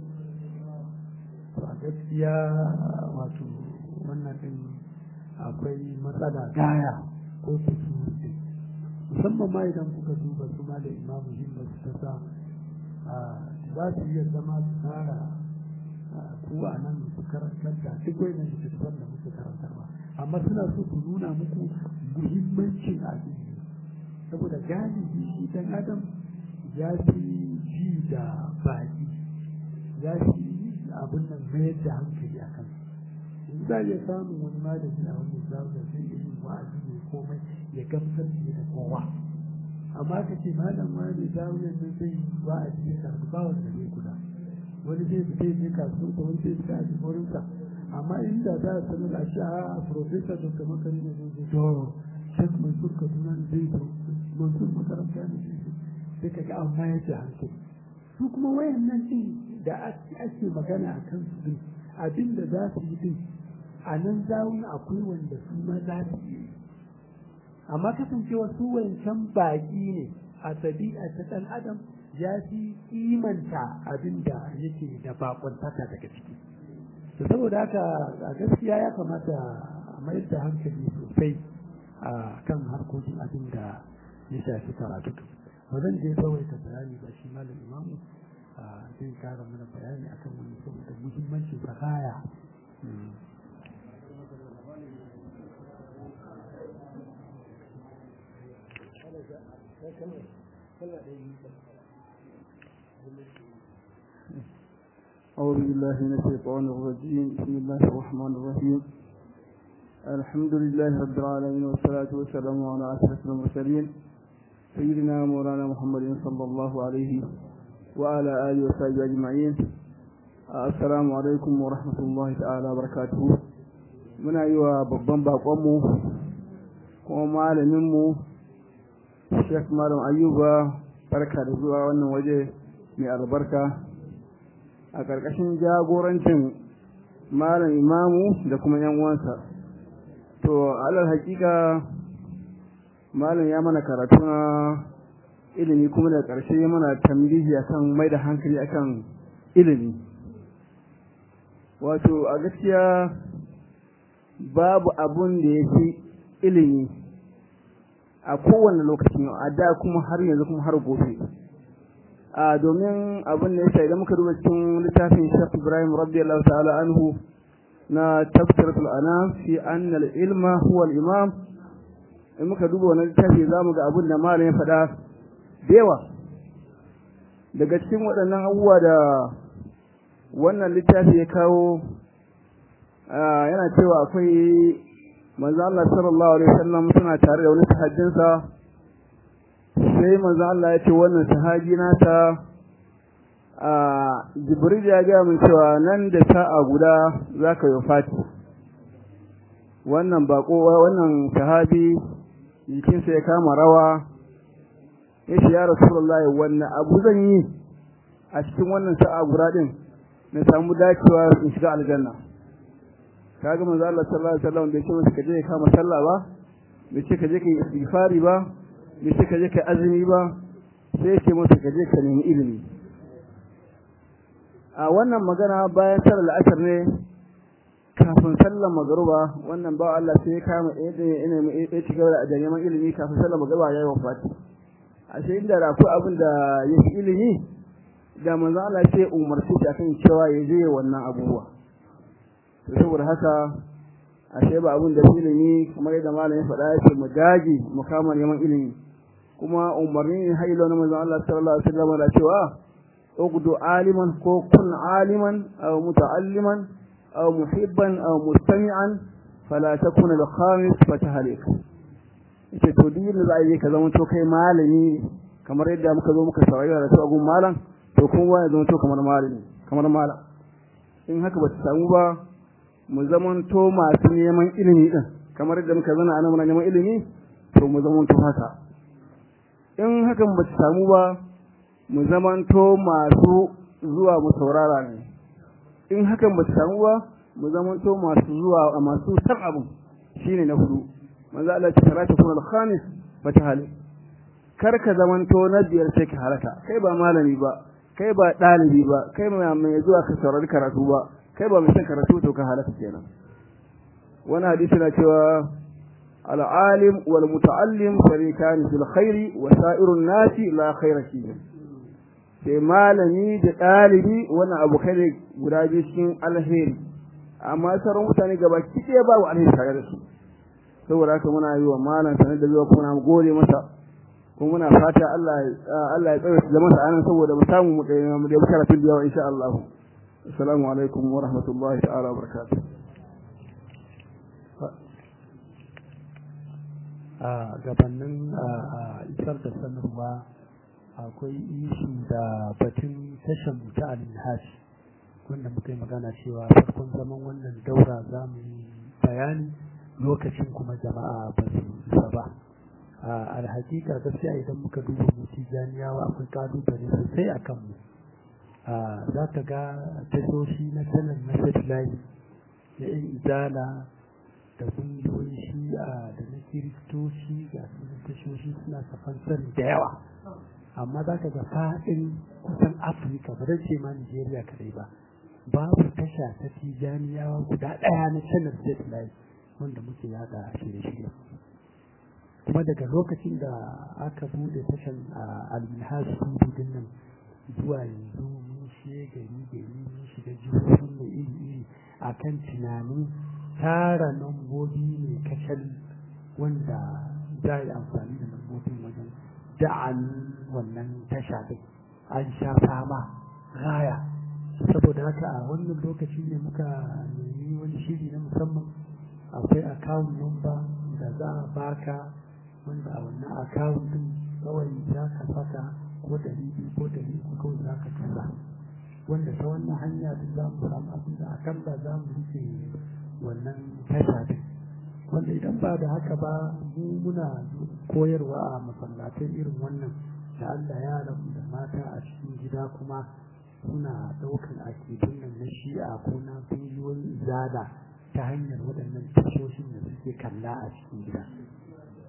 to a gaskiya wato wannan ɗin akwai matsala gaya ko kusurci musamman ma idan kuka duba su ma da imamu himma su ta sa za su iya zama su fara ku a nan su karantar da duk wani littattafan da muke karantarwa amma suna so su nuna muku muhimmancin abin saboda galibi shi dan adam ya fi ji da baki ya fi abin nan mayar da hankali a kan in za ya samu wani malami a wani zaune zai iya yin wa'azi ne komai ya gamsar da da kowa amma ka ce malam wani zaune nan zai yi wa'azi ya karbi ba wanda zai kula wani zai fita ya je kasuwa wani zai fita a jihorinsa amma inda za a sanar a sha a profesa dr makari ne zai to shek mansur kaduna ne zai zo mansur makaranta ne zai zo sai ka ga an mayar da hankali su kuma wayannan din da ake magana a kan su din abin da za su yi din a nan zawun akwai wanda su ma za su yi amma kasancewa su wancan baƙi ne a tabi'a ta ɗan adam ya fi kimanta abin da yake da baƙuntaka daga ciki to saboda haka a gaskiya ya kamata a mayar da hankali sosai a kan harkokin abin da ya shafi karatu ba zan je tsawaita bayani ba shi malam imamu zai kara mana bayani akan wani saboda muhimmancin sakaya أعوذ بالله من الشيطان الرجيم بسم الله الرحمن الرحيم الحمد لله رب العالمين والصلاة والسلام على أشرف المرسلين سيدنا مولانا محمد صلى الله عليه وعلى آله وصحبه أجمعين السلام عليكم ورحمة الله تعالى وبركاته muna yi wa babban baƙonmu kuma malaminmu Sheikh Malam Ayuba barka da zuwa wannan waje mai albarka a ƙarƙashin jagorancin malam imamu da kuma yan uwansa to alal hakika malam ya mana karatu na ilimi kuma da ƙarshe ya mana tambihi akan mai da hankali akan ilimi wato a gaskiya babu abun da ya fi ilimi a kowane lokacin a da kuma har yanzu kuma har gobe a domin abin da ya idan muka duba cikin littafin Sheikh Ibrahim radiyallahu ta'ala anhu na tafsiratul anam fi anna al-ilma huwa al-imam in muka duba wannan littafi zamu ga abin da malam ya faɗa da yawa daga cikin waɗannan abubuwa da wannan littafi ya kawo yana cewa akwai manzo Allah sallallahu alaihi wasallam suna tare da wani sahabbinsa sai manzo Allah ya ce wannan sahabi nata a Jibril ya ga min cewa nan da sa'a guda zaka yi fati wannan bako wannan sahabi jikinsa ya kama rawa ya ce ya Rasulullahi wannan abu zan yi a cikin wannan sa'a guda din na samu dacewa in shiga aljanna kaga manzo Allah sallallahu alaihi wasallam bai ce masa kaje ka kama sallah ba bai ce kaje kai istighfari ba bai ce kaje kai azumi ba sai ce masa kaje ka nemi ilimi a wannan magana bayan sallar al'asar ne kafin sallar magruba wannan ba Allah sai ya kama ina ya ci gaba da neman ilimi kafin sallar magruba yayi wafati ashe inda da akwai abin da ya fi ilimi da manzo Allah sai umarci shi akan cewa ya je wannan abubuwa to saboda haka ashe ba abin da ilimi kamar yadda malamin faɗa yake mu dage mu kama neman ilimi kuma umarni ne hailo na manzo Allah sallallahu alaihi wasallam da cewa ugdu aliman ko kun aliman aw muta'alliman aw muhibban aw mustami'an fala takun al-khamis fatahlik yace to duk da zai ka zama to kai malami kamar yadda muka zo muka saurari da su agun malam to kuma ya zama to kamar malami kamar malam in haka ba ta samu ba mu zamanto masu neman ilimi din kamar yadda muka zana ana muna neman ilimi to mu zamanto haka in hakan ba ta samu ba mu zamanto masu zuwa mu saurara ne in hakan ba ta samu ba mu zamanto masu zuwa masu san abun shine na hudu manzo Allah ya tarata kun al-khamis fatahali kar ka zamanto na biyar sai ka halaka kai ba malami ba kai ba dalibi ba kai mai zuwa ka saurari karatu ba kai ba mai son karatu to ka halaka kenan wani hadisi na cewa al-alim wal muta'allim sharikan fil khairi wa sa'irun nasi la khaira fihi sai malami da dalibi wannan abu kai guda biyu cikin alheri amma sauran mutane gaba kike ba wa alheri tare da su saboda haka muna yi wa malam sanar da zuwa kuma mu gode masa kuma muna fata Allah Allah ya tsare da masa anan saboda mu samu mu da mu da karatu da yawa insha Allah assalamu alaikum wa rahmatullahi ta'ala wa barakatuh a gabanin isar da sanarwa akwai ishi da batun tashar ta al-minhaj wanda muka yi magana cewa farkon zaman wannan daura za mu yi bayani lokacin kuma jama'a ba su isa ba a alhakika gaskiya idan muka duba mutu jami'awa akwai kalubale sosai a kanmu za ka ga tashoshi na sanar na satellite da yan izala da kungiyoyin shi'a da na kiristoci ga sunan tashoshi suna safan sani da yawa amma za ka ga faɗin kusan afirka ba ce ma nigeria kadai ba babu tasha ta tijaniyawa guda ɗaya na sanar satellite wanda muke yada shirye-shirye kuma daga lokacin da aka bude tashan al-minhaj din nan zuwa yanzu mun shiga gari gari mun shiga jihohin da iri iri akan tunanin tara lambobi ne kacal wanda za a yi amfani da lambobin wajen da'an wannan tasha din an sha fama raya saboda haka a wannan lokaci ne muka nemi wani shiri na musamman akwai account number da za a baka wanda a wannan account din kawai za ka saka ko ɗari biyu ko ɗari uku kawai za ka tura wanda ta wannan hanya din za mu samu abin da akalla za mu rufe wannan tasha din wanda idan ba da haka ba mu muna koyarwa a masallatai irin wannan da Allah yaran da mata a cikin gida kuma suna ɗaukan akidun nan na shi'a ko na kungiyoyin izada ta hanyar waɗannan tashoshin da suke kalla a cikin gida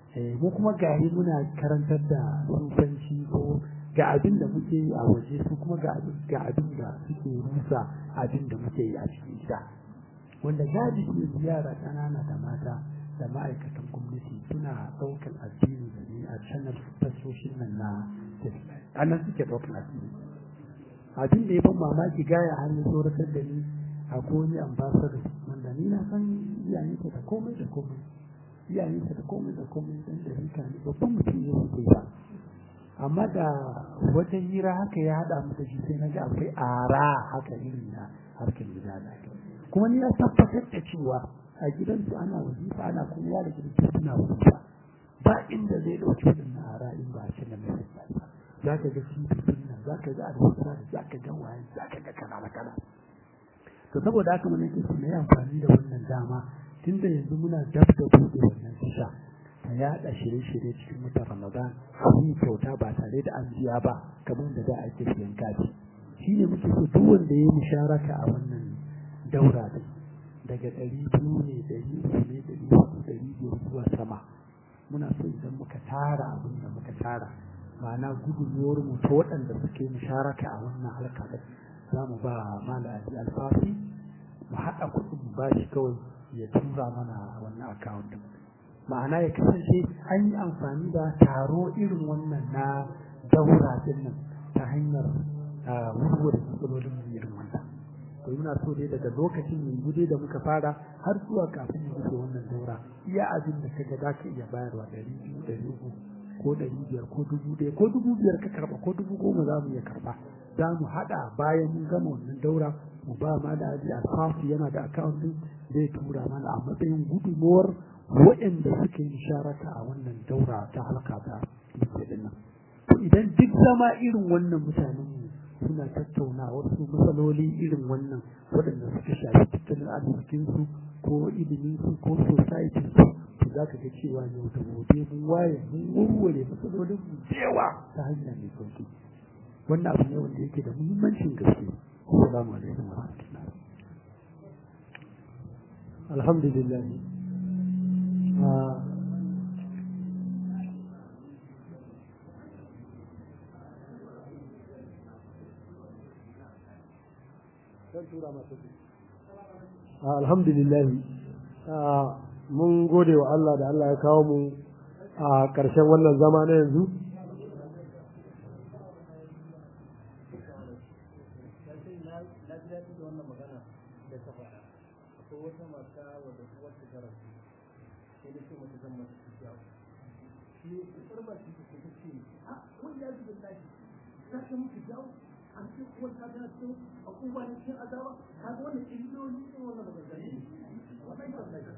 mu kuma gari muna karantar da sufanci ko ga abin da muke yi a waje su kuma ga abin da suke rusa abin da muke yi a cikin gida wanda gadi ne yara ƙanana da mata da ma'aikatan gwamnati suna ɗaukar addini da ne a canar tasoshin nan na a nan suke ɗaukar addini abin da ya ban mamaki gaya har ya tsoratar da ni a wani ambassador wanda ni na san iyayensa da komai da komai iyayensa da komai da komai dan da rika ne babban mutum ne sosai ba amma da wata hira haka ya haɗa mu da shi sai na ga akwai ara haka irin na harkar gida da kuma ni ya tabbatar da cewa a gidansu ana wazifa ana kuma ya da gidan suna wazifa ba inda zai ɗauki waɗannan ara in ba a cikin mai ba za ka ga shi nan za ka ga alwasa za ka ga waye za ka ga kana kana to saboda haka mun yake na yi amfani da wannan dama tunda yanzu muna dab da buɗe wannan tasha ta yaɗa shirye-shirye cikin watan ramadan yi kyauta ba tare da an biya ba kamar da za a ake siyan kati shi ne muke so duk wanda ya yi musharaka a wannan daura din daga ɗari biyu ne ɗari uku ne ɗari hudu ɗari biyar zuwa sama muna so idan muka tara abin da muka tara ma'ana gudunmuwar mu ta waɗanda suke musharaka a wannan harka din za mu ba mala alfafi mu haɗa kuɗin mu ba shi kawai ya tura mana wannan akawun din ma'ana ya kasance an yi amfani da taro irin wannan na daura din nan ta hanyar wurwar matsalolin mu irin wannan to muna so dai daga lokacin yanzu dai da muka fara har zuwa kafin mu rufe wannan daura iya abin da kaga za ka iya bayarwa ɗari biyu ɗari uku ko ɗari biyar ko dubu ɗaya ko dubu biyar ka karɓa ko dubu goma za mu iya karɓa za mu haɗa bayan mun gama wannan daura mu ba ma da aji alfafi yana da akawun din zai tura mana a matsayin gudunmuwar waɗanda suka yi sharaka a wannan daura ta halka ta muke din nan to idan duk zama irin wannan mutanen mu suna tattauna wasu matsaloli irin wannan waɗanda suka shafi tattalin arzikin su ko ilimin su ko society su to za ka ga cewa yau da gobe mun waye mun warware matsalolin mu yawa ta hanya mai sauki wannan abu ne wanda yake da muhimmancin gaske assalamu alaikum wa rahmatullah alhamdulillah alhamdulillah mun gode wa Allah da Allah ya kawo mu a ƙarshen wannan zama na yanzu wata mata wadda wata garasu sai da ce mata zan mata tafiya shi kusur ba shi take ce a wani ya zuba tashi ta ta mutu jawo an ce kuwa ta ta ce a kuma ne cikin azaba ka ga wannan illoli ne wannan ba zai ne wannan tabbata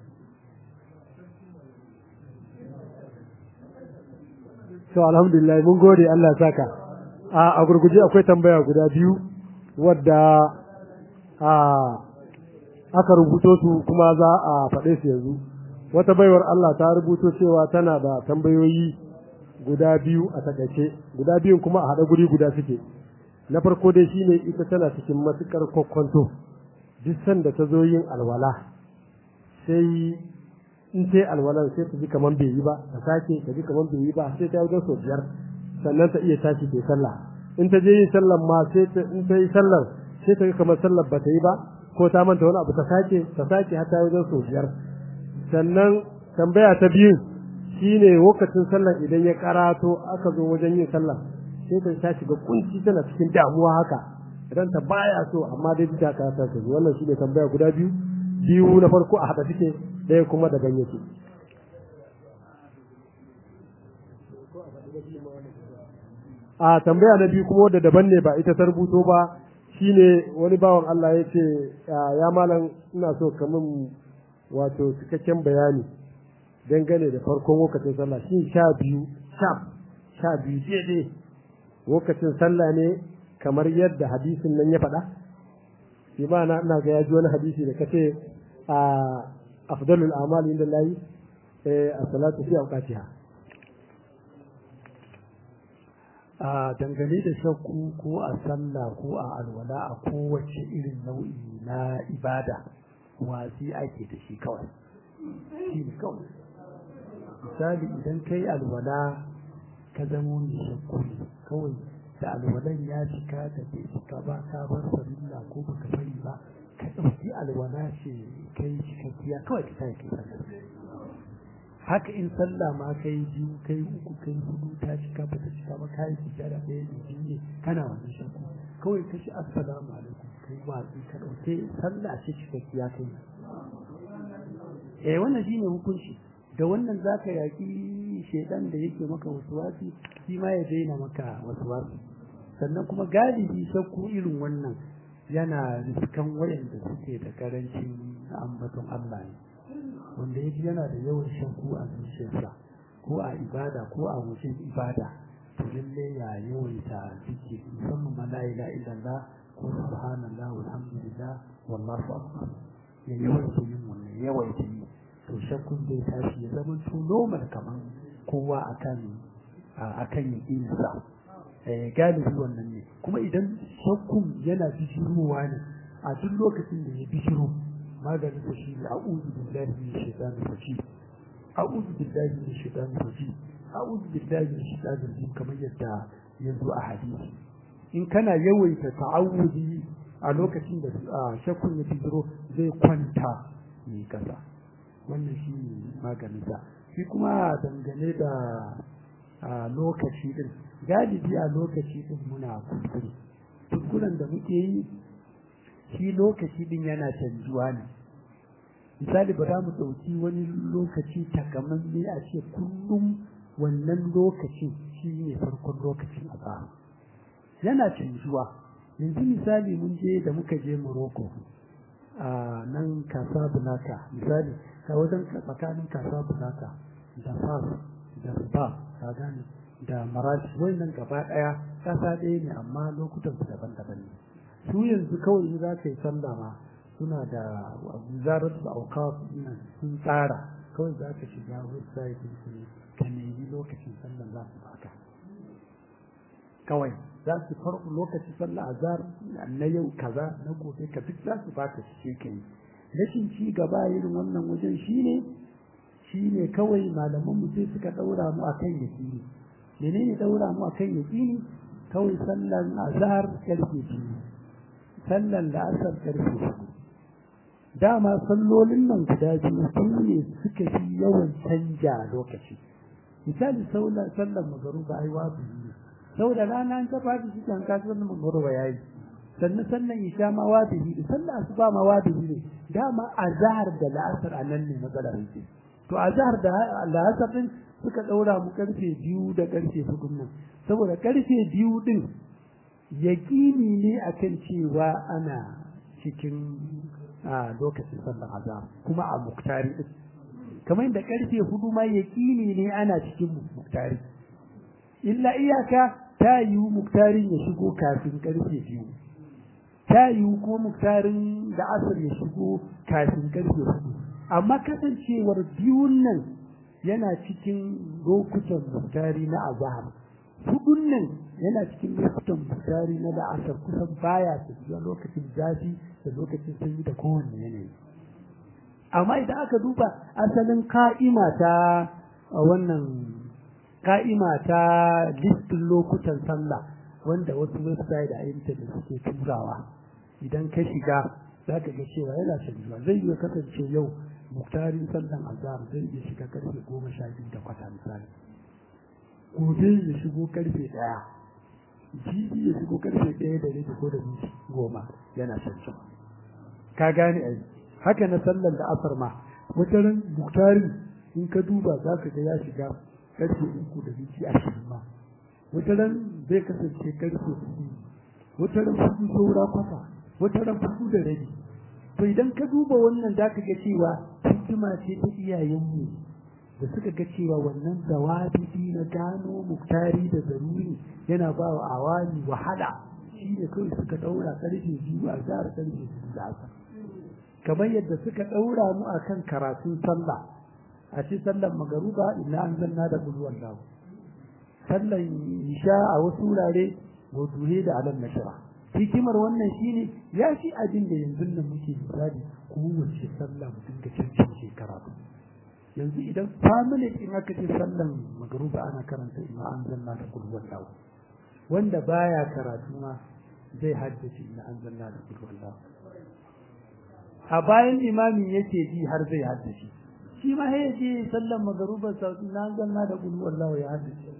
to alhamdulillah mun gode Allah saka a gurguje akwai tambaya guda biyu wadda a aka rubuto su kuma za a faɗe su yanzu wata baiwar Allah ta rubuto cewa tana da tambayoyi guda biyu a takaice guda biyun kuma a haɗa guri guda suke na farko dai shine ita tana cikin matukar kwakwanto duk sanda ta zo yin alwala sai in sai alwalan sai ta ji kaman bai yi ba ta sake ta ji kaman bai yi ba sai ta yi sau biyar sannan ta iya tashi ta sallah in ta je yin sallar ma sai ta in ta yi sallar sai ta ga kamar sallar ba ta yi ba ko ta manta wani abu ta sake ta sake har ta yi wajen sau biyar sannan tambaya ta biyu shine lokacin sallar idan ya karato aka zo wajen yin sallar sai ta ta shiga kunci tana cikin damuwa haka idan ta baya so amma dai ta ka ta zo wannan shine tambaya guda biyu biyu na farko a hada take ɗaya kuma da ganye ce a tambaya na biyu kuma wadda daban ne ba ita ta rubuto ba shine wani bawan Allah ya ce ya malam ina so kamun wato cikakken bayani dangane da farkon lokacin sallah shi sha biyu sha sha biyu daidai lokacin sallah ne kamar yadda hadisin nan ya faɗa imana ina ga ya ji wani hadisi da kace a afdalul a'mal inda lahi a salatu fi awqatiha a dangane da shakku ko a sallah ko a alwala a kowace irin nau'i na ibada wasi ake da shi kawai shi ne kawai misali idan kai alwala ka zamo mai shakku ne kawai da alwalan ya cika da bai cika ba ka bar farilla ko baka bari ba ka ɗauki alwala ce kai cikakkiya kawai ka kai kai sallah haka in sallah ma kai biyu kai uku kai hudu ta cika ba ta cika ba kai sujjada ɗaya ne biyu ne kana wannan shakku kawai ka shi assalamu alaikum kai watsi ka ɗauke sallah ce cikakkiya kai eh wannan shine hukunci da wannan zaka yaki shedan da yake maka wasuwasi shi ma ya daina maka wasuwasi sannan kuma galibi shakku irin wannan yana riskan wayanda suke da karancin ambaton Allah ne wanda yaji yana da yawan shakku a zuciyarsa ko a ibada ko a wajen ibada to lalle ya yawaita zikiri musamman ma la ilaha illallah ko subhanallah walhamdulillah wallahu akbar ya yawaita yin wannan yawaita yi to shakkun zai tashi ya zama to normal kaman kowa akan akan yakinsa eh galibi wannan ne kuma idan shakkun yana bishirowa ne a duk lokacin da ya bishiro maganin da shi ne a'udhu billahi minash shaitanir rajim a'udhu billahi minash shaitanir rajim a'udhu billahi minash shaitanir rajim kamar yadda ya zo a hadisi in kana yawaita ta'awudi a lokacin da shakkun ya bishiro zai kwanta ne kasa wannan shi ne maganinsa shi kuma dangane da lokaci din galibi a lokaci din muna kuskure kuskuren da muke yi shi lokaci din yana canjuwa ne misali ba za mu ɗauki wani lokaci takamamme a ce kullum wannan lokacin shi ne farkon lokacin a yana canjuwa yanzu misali mun je da muka je Morocco a nan kasa bulaka misali ka wajen tsakanin kasa bulaka da fas da riba ka gane da marashi wannan gaba daya kasa ɗaya ne amma lokutan su daban-daban ne su yanzu kawai in za ka yi sallah ma suna da wizarar da auka sun tsara kawai za ka shiga website su ka nemi lokacin sallah za su baka kawai za su farko lokacin sallah azhar na yau kaza na gobe ka duk za su baka shi kai rashin ci gaba irin wannan wajen shine shine kawai malaman mu sai suka daura mu akan yaqini menene daura mu akan yaqini kawai sallan azhar karfe biyu sallan da asar karfe hudu dama sallolin nan guda biyu su ne suka fi yawan canja lokaci misali sallan magaruba ai wajibi ne saboda rana an kafa shi kan kasar magruba yayi sannan sannan isha ma wajibi ne sannan asuba ma wajibi ne dama azhar da la'asar anan ne matsalar yake to azhar da la'asar din suka daura mu karfe biyu da karfe hudu nan saboda karfe biyu din yaqini ne akan cewa ana cikin a lokacin sallar azhar kuma a muktari din kamar da karfe hudu ma yaqini ne ana cikin muktari illa iyaka ta yiwu muktarin ya shigo kafin karfe biyu ta yiwu ko muktarin da asar ya shigo kafin karfe hudu amma kasancewar biyun nan yana cikin lokutan muktari na azhar hudun nan yana cikin lokutan muktari na da asar kusan baya tafiya lokacin zafi da lokacin sanyi da kowanne yanayi amma idan aka duba asalin ka'ima ta wannan ka'ima ta listin lokutan sallah wanda wasu website da intanet suke turawa idan ka shiga za ka ga cewa yana canjuwa zai iya kasance yau muktarin sallan azhar zai iya shiga karfe goma sha biyu da kwata misali gobe ya shigo karfe ɗaya jibi ya shigo karfe ɗaya da rabi ko da minti goma yana canjuwa ka gane ai haka na sallan da asar ma wataran muktarin in ka duba za ka ga ya shiga karfe uku da minti ashirin ma wata ran zai kasance karfe hudu wata ran hudu saura kwata wata ran hudu da rabi to idan ka duba wannan za ka ga cewa hikima ce ta iyayenmu da suka ga cewa wannan zawabidi na gano muktari da zaruri yana ba wa awani wahala shi ne kawai suka daura karfe biyu a zahar karfe biyu da asa kamar yadda suka daura mu akan karatun sallah a ce sallan magaruba ina an zanna da bulwan lahu sallan isha a wasu wurare waduhe da alam nashara hikimar wannan shine ya fi abin da yanzu nan muke misali kowace sallah mu dinga cancance karatu yanzu idan family in aka ce sallan magruba ana karanta ina an zanna da kulwan lawa wanda baya karatu ma zai haddace ina an zanna da kulwan lawa a bayan imamin yake ji har zai haddace shi ma sai je sallan magruba sa ina an zanna da kulwan lawa ya haddace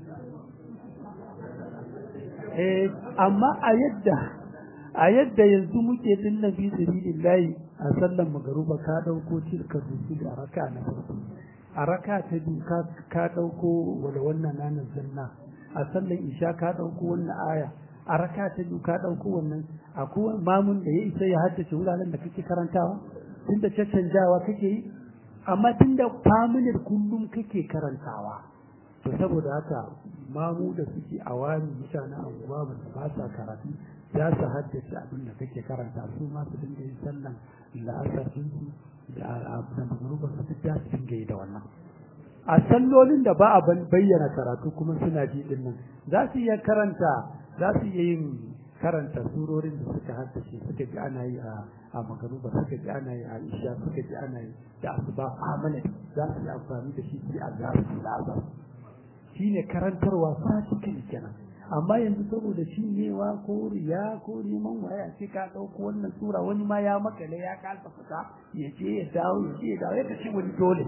eh amma a yadda a yadda yanzu muke din nabi sabilillahi a sallan magaruba ka dauko tilka rusul a raka na farko a raka ta biyu ka ka dauko wala wannan nanan zanna a sallan isha ka dauko wannan aya a raka ta biyu ka dauko wannan akwai mamun da ya isa ya haddace wuraren da kake karantawa tunda caccanjawa kake yi amma tunda familiar kullum kake karantawa to saboda haka mamu da suke awami mutanen anguwa ba ba sa karatu za su haddace abin da kake karanta su ma su dinga yin sallan la'asar su da da magruba su duk za su dinga yi da wannan a sallolin da ba a bayyana karatu kuma suna ji din nan za su iya karanta za su iya yin karanta surorin da suka haddace suka ji ana yi a a magruba suka ji ana yi a isha suka ji ana yi da asuba amana za su yi amfani da shi a zasu la'asar shine karantarwa practical kenan amma yanzu saboda cinyewa ko riya ko neman waya ce ka ɗauko wannan sura wani ma ya makale ya kasa fita ya je ya dawo ya je ya dawo ya ce wani dole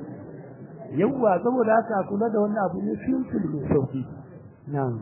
yawwa saboda haka kula da wannan abu ne simple mai sauki na'am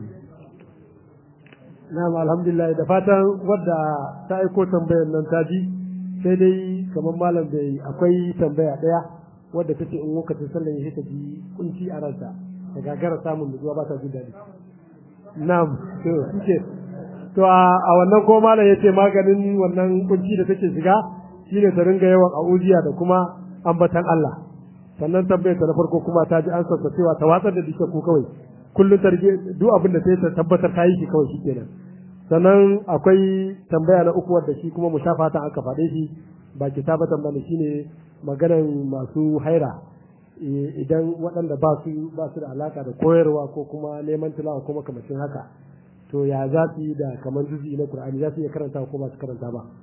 na'am alhamdulillah da fatan wadda ta aiko tambayar nan ta ji sai dai kamar malam bai akwai tambaya daya wadda take in lokacin sallah ya ta ji kunci a ransa da gagara samun nutsuwa ba ta jin daɗi na'am to suke to a wannan ko malam yace maganin wannan kunci da take shiga shine ta ringa yawan a'udiya da kuma ambatan Allah sannan tambayar ta na farko kuma ta ji an sassa cewa ta watsar da dika ko kawai kullum targe duk abin da sai ta tabbatar ta yi shi kawai shikenan sannan akwai tambaya na uku wadda shi kuma mushafata aka faɗe shi ba kitabatan bane shine maganan masu haira idan waɗanda ba su ba su da alaka da koyarwa ko kuma neman tilawa ko makamacin haka to ya za su yi da kamar juzi na Qur'ani za su iya karanta ko ba su karanta ba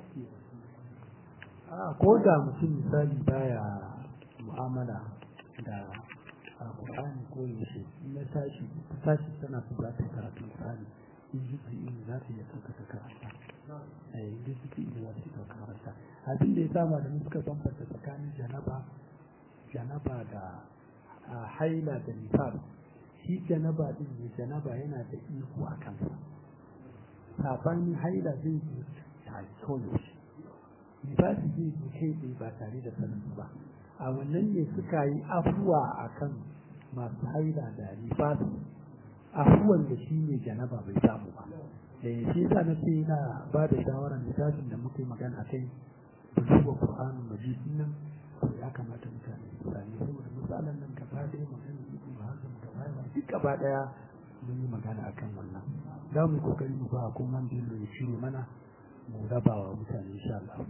a ko da mutum misali baya mu'amala da Qur'ani ko yaushe in ya tashi ta tashi tana so za ta karatu Qur'ani in juzi in za ta iya ɗauka ta karanta eh in juzi in za ta iya ɗauka karanta abin da ya sama da suka bambanta tsakanin janaba janaba da haila da nifas shi janaba din ne janaba yana da iko a kansa sabanin haila zai zo ta koyaushe nifasi zai zo kai tsaye ba tare da sanin ba a wannan ne suka yi afuwa a kan masu haila da nifasi afuwan da shi ne janaba bai samu ba da shi yasa na ce yana ba da shawarar littafin da muka yi magana a kai buluwa Qur'anul Majid nan ya kamata mutane su sami saboda misalan nan gaba ɗaya magana ibn Hazm gaba ɗaya duk gaba ɗaya mun yi magana akan wannan za mu yi kokari mu ba kuma man da ya shirye mana mu raba wa mutane insha Allah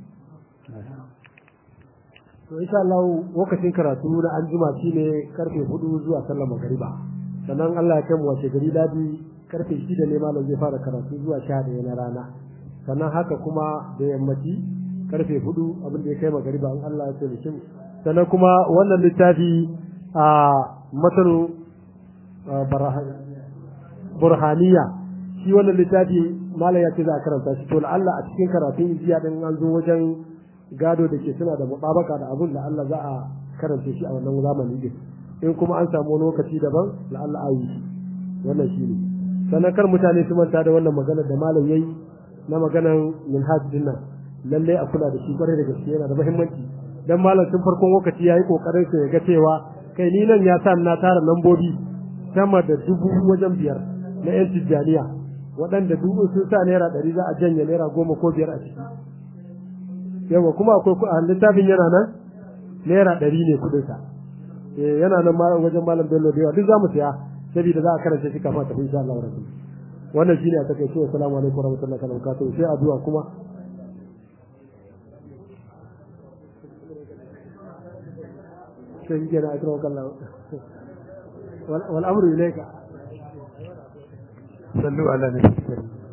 to insha Allah lokacin karatu na anjima shine karfe 4 zuwa sallar magariba sannan Allah ya kai mu wace gari dadi karfe 6 ne malam zai fara karatu zuwa 11 na rana sannan haka kuma da yammaci karfe 4 abin da ya kai magariba an Allah ya tsare shi sannan kuma wannan littafi a mataru burhaniya shi wannan littafi malam ya ce za a karanta shi to Allah a cikin karatun jiya din an zo wajen gado da ke suna da mutabaka da abun da Allah za a karanta shi a wannan zamani din in kuma an samu lokaci daban la Allah a yi wannan shi ne sannan kar mutane su manta da wannan magana da malam yayi na maganan minhaj din nan lalle a kula da shi kwarai da gaske yana da muhimmanci dan malam tun farkon lokaci yayi kokarin sa ya ga cewa kai ni nan ya sa na tara lambobi sama da dubu wajen biyar na yan tijjaniya waɗanda dubu sun sa naira ɗari za a janye naira goma ko biyar a ciki yawa kuma akwai a littafin yana nan naira ɗari ne kuɗinsa eh yana nan wajen malam bello da yawa duk za mu siya saboda za a karanta shi kafin tafi insha Allah rabbi wannan shine a takaice assalamu alaikum warahmatullahi wabarakatuh sai addu'a kuma sai kenan akramakallah wal amru ilayka sallu ala nabi